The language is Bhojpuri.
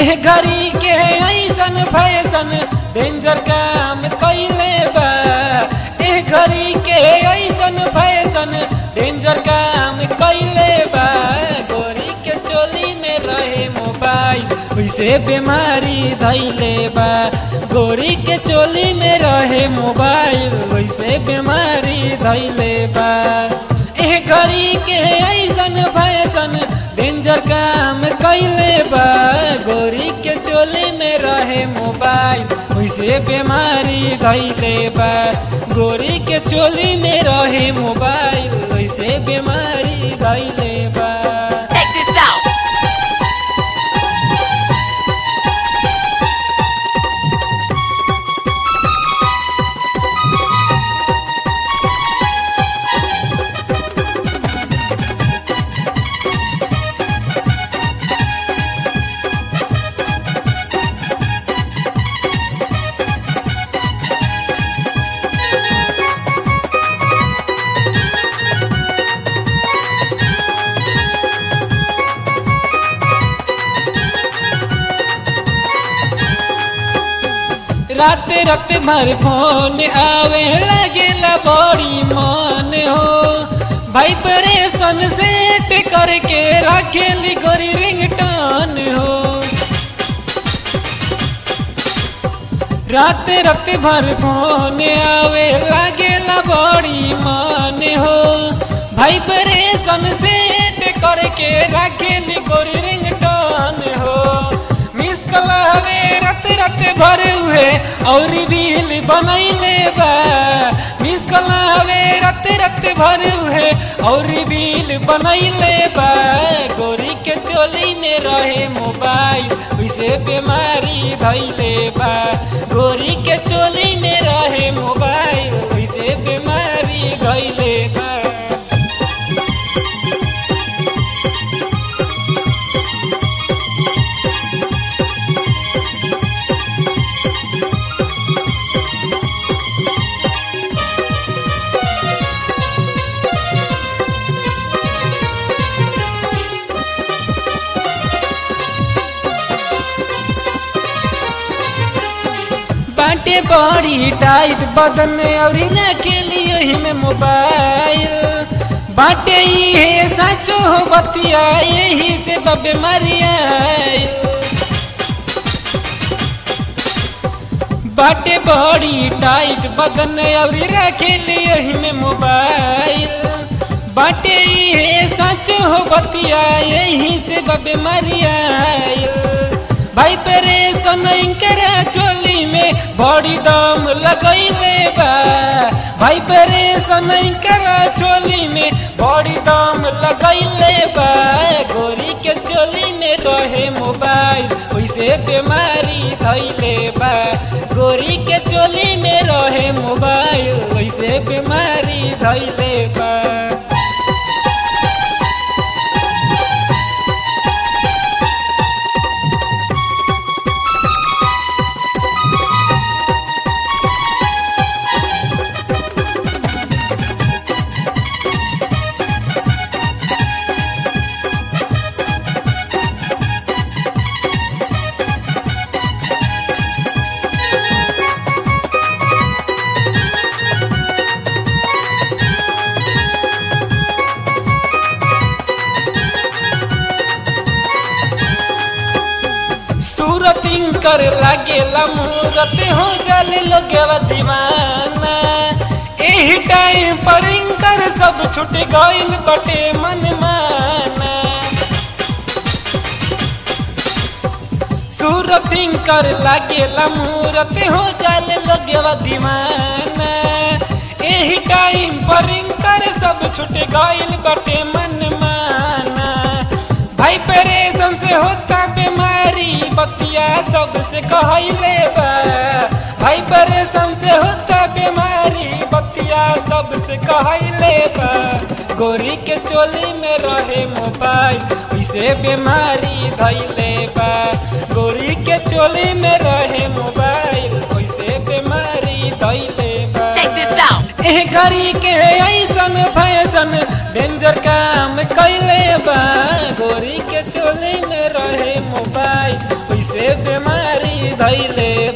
एह घड़ी के ऐसन फैसन डेंजर काम कैले बा एह घड़ी के ऐसन फैसन डेंजर काम कैले बा गोरी के चोली में रहे मोबाइल वैसे बीमारी धैले बा गोरी के चोली में रहे मोबाइल वैसे बीमारी धैले बा एह घड़ी के ऐसन फैसन डेंजर काम कैले बा गोरी के चोली में रहे मोबाइल वैसे बीमारी धैले बा गोरी के चोली में रहे मोबाइल वैसे बीमारी धैले बा Check this out. राते राते भर फोन आवे लगेला बड़ी मन हो वाइब्रेशन सेट करके रखेली गोरी रिंगटोन हो राते राते भर फोन आवे लगेला बड़ी मन हो वाइब्रेशन सेट करके रखेली गोरी रिंगटोन हो मिस कलावे रत रत भरे हुए और बिल बनैले बा मिस कलावे रत रत भरे हुए और बिल बनैले बा गोरी के चोली में रहे मोबाइल वैसे बीमारी धैले बा गोरी के चोली में रहे मोबाइल वैसे बीमारी धैले बा बाटे बड़ी टाइट बदन और के लिए ही में मोबाइल बाटे ये सचो हो बतिया यही से बबे मरिया बाटे बड़ी टाइट बदन और रखे लिए ही में मोबाइल बाटे ये सचो हो बतिया यही से बबे मरिया भाई परेशान करा चोली में बड़ी दाम लगैले बा भाई परेशान करा चोली में बड़ी दाम लगैले बा गोरी के चोली में रहे मोबाइल वैसे बीमारी धैले बा गोरी के चोली में रहे मोबाइल वैसे बीमारी धैले बा सूरत कर लागेला मूरत हो जाले लोगवा दीवाना एही टाइम पर इनकर सब छूट गइल बटे मन माना सूरत कर लागेला मूरत हो जाले लोगवा दीवाना एही टाइम पर इनकर सब छूट गइल बटे मन माना भाई परेशान से होता बीमारी बतिया सबसे कहले बा भाई परेशान से होता बीमारी बतिया सबसे कहले बा गोरी के चोली में रहे मोबाइल वैसे बीमारी धैले बा गोरी के चोली में रहे मोबाइल वैसे बीमारी धैले बा Check this out. एह घड़ी के ऐसन फैसन डेंजर काम कैले बा गोरी के चोली में रहे मोबाइल वैसे धैले